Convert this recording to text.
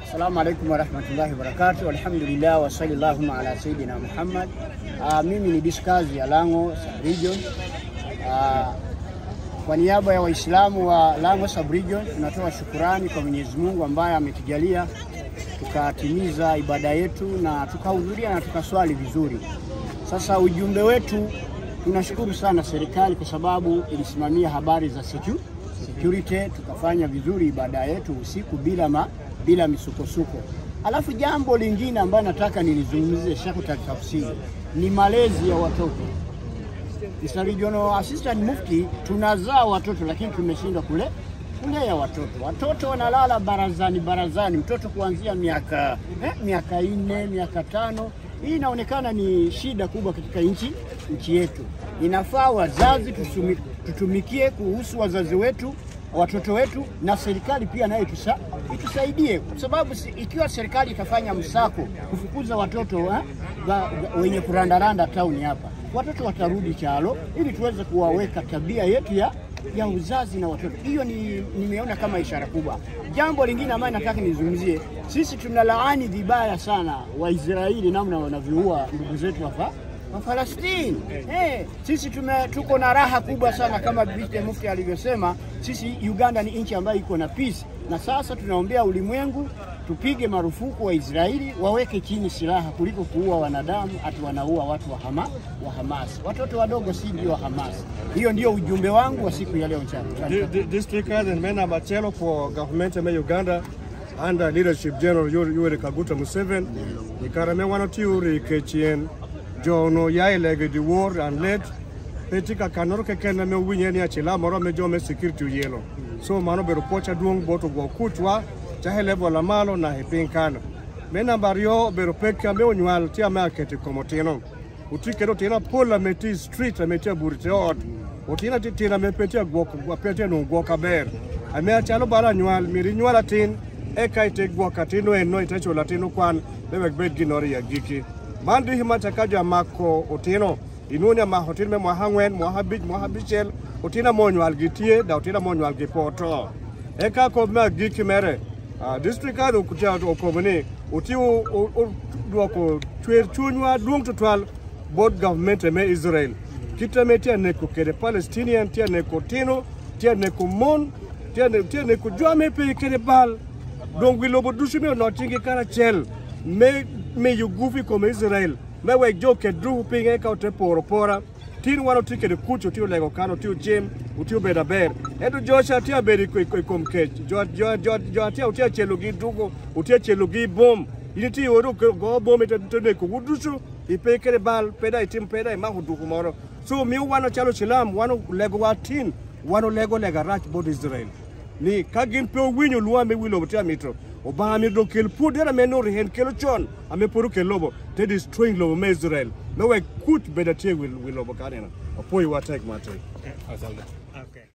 Assalamu alaikum warahmatullahi wabarakatuh. Alhamdulillah wa sallallahu ala sayidina Muhammad. Uh, mimi ni Diskazi ya Lango Sub-Region. Uh, kwa niaba ya Waislamu wa Lango Sub-Region tunatoa shukurani kwa Mwenyezi Mungu ambaye ametujalia tukatimiza ibada yetu na tukahudhuria na tukaswali vizuri. Sasa ujumbe wetu, tunashukuru sana serikali kwa sababu ilisimamia habari za secu- security, tukafanya vizuri ibada yetu usiku bila ma, bila misukosuko. Alafu jambo lingine ambayo nataka nilizungumzie Sheikh tafsiri ni malezi ya watoto. Mr. Regional Assistant Mufti, tunazaa watoto lakini tumeshindwa kule kulea watoto. Watoto wanalala barazani barazani, mtoto kuanzia miaka eh, miaka nne miaka tano. Hii inaonekana ni shida kubwa katika nchi nchi yetu. Inafaa wazazi tusumi, tutumikie kuhusu wazazi wetu watoto wetu na serikali pia nayo itusa, itusaidie kwa sababu si, ikiwa serikali itafanya msako kufukuza watoto eh, ga, ga, wenye kurandaranda tauni hapa, watoto watarudi chalo ili tuweze kuwaweka tabia yetu ya ya uzazi na watoto. Hiyo ni nimeona kama ishara kubwa. Jambo lingine ambayo nataka nizungumzie, sisi tunalaani vibaya sana Waisraeli namna wanavyoua ndugu zetu hapa wa Falastini. Eh, sisi tume, tuko na raha kubwa sana kama Bibi Mufti alivyosema, sisi Uganda ni nchi ambayo iko na peace, na sasa tunaombea ulimwengu tupige marufuku wa Israeli waweke chini silaha kuliko kuua wanadamu, ati wanaua watu wa, hama, wa Hamas. Watoto wadogo si ndio wa Hamas. Hiyo ndio ujumbe wangu wa siku ya leo mchana. Di- di- District and Mena Machelo for government of Uganda under leadership General Yoweri Yoweri Kaguta Museveni. Ikarame wanotiuri kechien jono yailege di war and led petika kanoro kekena me winye ni achila moro me jome security yelo. So mano bero pocha duong boto go kutwa chahe level la malo na hepin kano. Me namba yo bero peka me onywal tia me aketi komotino. Utikero tina pola meti street ameti burite ot. Utina titina me petia gwok petia no gwok aber. Ame achalo bara nywal miri nywala tin eka ite gwok atino eno itecho latino kwan lewek bed ginori ya giki. Mandi hima chakaja mako otino inunia ma hotin me mwaha ngwen mwaha bich mwaha bichel otina monywal gitie da otina monywal gipoto. Eka ko ma giki mere uh, district ado kutia okomoni utiu duoko chwer chunywa duong tutwal both government me Israel kitame tia neko kede Palestinian tia neko tino tia neko mon tia ne tia neko jwame pe kede bal dong wilobo dushi me notingi kara chel me me yugufi kome Israel me wek jo ke dru pinge ka ote poro pora tin wano ti kede kucho ti olego kano ti ojim uti obeda ber eto josha ti abedi kwe kwe kom kech jo jo jo jo ti uti achelo gi dugo uti achelo gi bom ini ti oro go bom ete to neko udushu ipe kede bal peda itim peda ima huduku moro so mi wano chalo chilam wano lego wa tin wano lego lega rach bod Israel ni ka gin pe winyo luwa me wilo ti amito obama mi do kel pudera me no hen kelo chon ame poru kel lobo te destroying lobo me Israel no we kut beda tie wil wil lobo kanena opoi wa tek mate Asante.